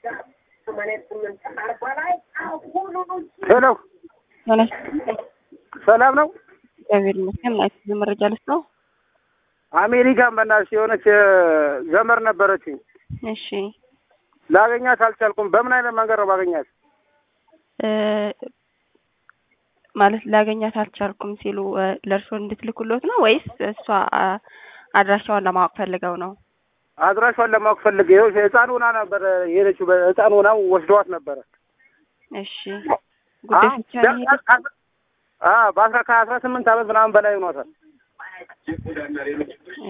ሄሎ ሰላም ነው? እግዚአብሔር ይመስገን። ላይፍ መረጃ ልስጥ ነው። አሜሪካን በእናትሽ የሆነች ዘመር ነበረችኝ። እሺ ላገኛት አልቻልኩም። በምን አይነት መንገድ ነው ባገኛት? እ ማለት ላገኛት አልቻልኩም ሲሉ እ ለእርስዎ እንድትልኩሎት ነው ወይስ እሷ አ አድራሻዋን ለማወቅ ፈልገው ነው? አድራሿን ለማወቅ ፈልጌ ይኸው ህፃን ሆና ነበር የሄደችው። ህፃን ሆና ወስደዋት ነበረ። እሺ ጉዳይ ብቻ ነው የሄዱት? በአስራ ከአስራ ስምንት ዓመት ምናምን በላይ ሆኗታል።